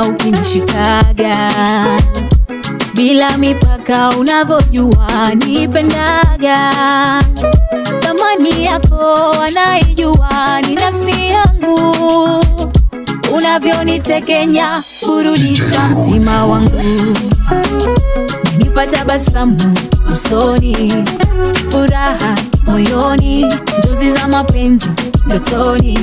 kama ukinishikaga bila mipaka, unavyojua nipendaga. Thamani yako anaijua ni nafsi yangu, unavyonitekenya burudisha mtima wangu, nipa tabasamu usoni, furaha moyoni, njozi za mapenzi ndotoni,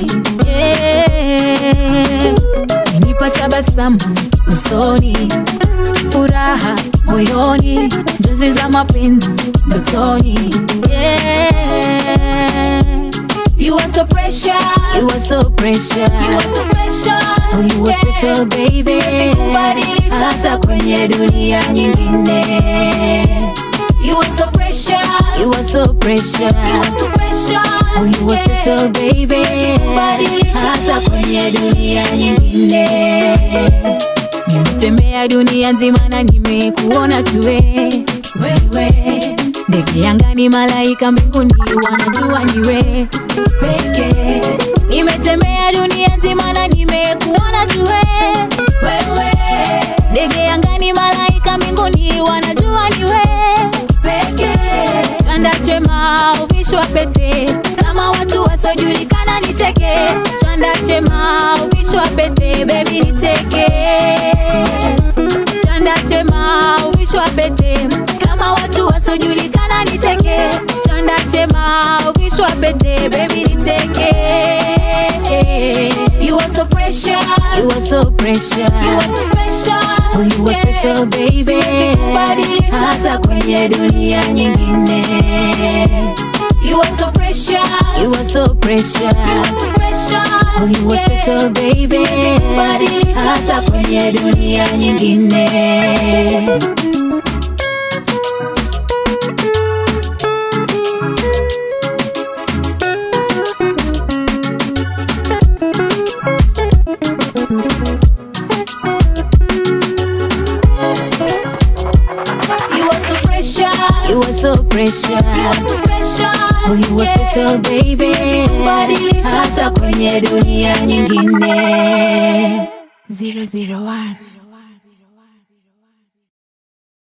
yeah. nipa tabasamu usoni, furaha moyoni, njozi za mapenzi ndotoni, yeah. You are so precious, you are so precious, you are so special, oh, you are special baby, siwezi kubadilisha hata kwenye dunia nyingine. You are so precious, you are so precious, you are so special, oh, you are special baby, siwezi kubadilisha hata kwenye dunia nyingine. Nimetembea dunia nzima na nimekuona tuwe wewe, ndege angani, malaika mbinguni, wanajua niwe peke. Nimetembea dunia nzima na nimekuona tuwe wewe, ndege angani, malaika mbinguni, wanajua niwe peke. Chanda chema uvishwa pete, kama watu wasiojulikana niteke. Chanda chema uvishwa pete, baby niteke chanda chema uvishwa pete kama watu wasiojulikana niteke chanda chema uvishwa pete baby niteke you are so precious you are so precious you are so special oh, you are special baby siwezi kubadilisha hata kwenye dunia nyingine You are so precious. You are so precious. You are so special. Oh, you are special baby. Siwezi kubadilisha hata kwenye dunia nyingine. You are so precious. You are so precious. You are so special. Oh, you are special baby. Siwezi kubadilisha hata kwenye dunia nyingine. 001